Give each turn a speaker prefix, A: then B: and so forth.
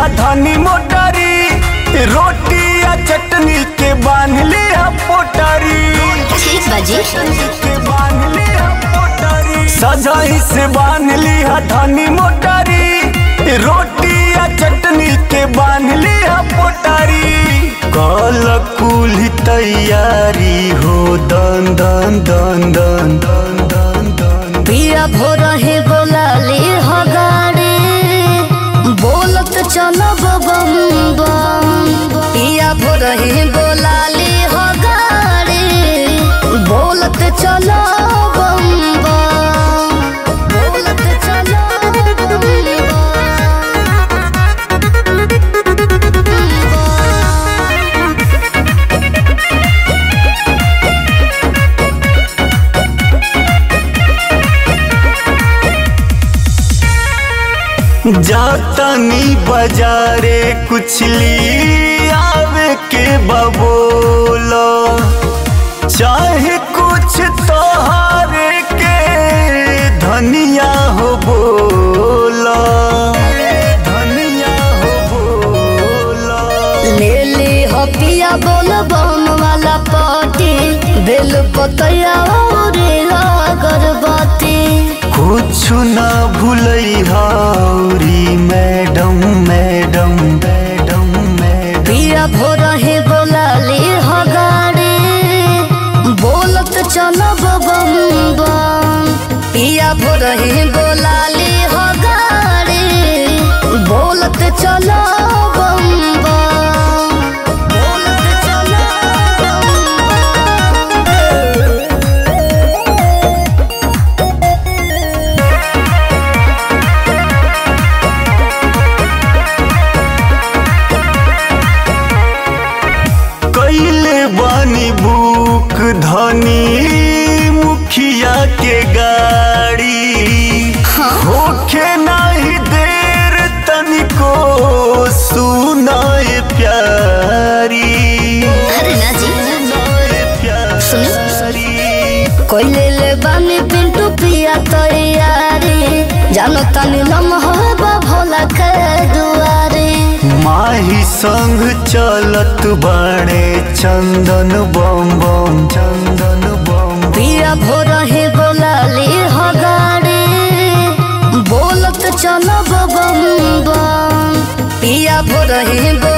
A: लिहा धनी मोटरी रोटी या चटनी के बांध लिहा पोटरी
B: ठीक बाजी
A: के बांध लिहा पोटरी सजाई से बांध लिहा धनी मोटरी रोटी या चटनी के बांध लिहा पोटरी कल कुल तैयारी हो दन दन दन दन दन दन दन
B: पिया भोर है बोलाली हो गाड़ी बोलत चलब बम बम पिया भोर है बोलाली हो गाड़ी बोलत चलो बम बम बोलत चलो बम बम
A: जातनी बाजारे कुछ ली आवे के बबोलो चाहे कुछ तोहारे के धनिया हो बोलो धनिया हो बोलो
B: ले ले हो पिया बोल बम वाला पार्टी बेल पतैया और अगरबत्ती
A: कुछ ना भूलई हौरी मैडम मैडम मैडम मैडम
B: पिया भोर है बोलाली हो गाड़ी बोलत चलब बम बम पिया भोर है बोलाली हो गाड़ी बोलत चलो बम बम बोलत चलो बम बम
A: कैले बानी बुक धनी मुखिया के गाड़ी होखे नाही देर तनिको सुनाए प्यारी
B: अरे ना जी
A: सुनाए प्यारी
B: कोइले ले बानी पिंटू पिया तैयारी जानो तानी लम्हा भोला के दुआरे
A: माही संग चलत बाणे चंदन बम बम चंदन बम
B: पिया भोर है बोलाली हो गाड़ी बोलत चलब बम बम पिया भोर है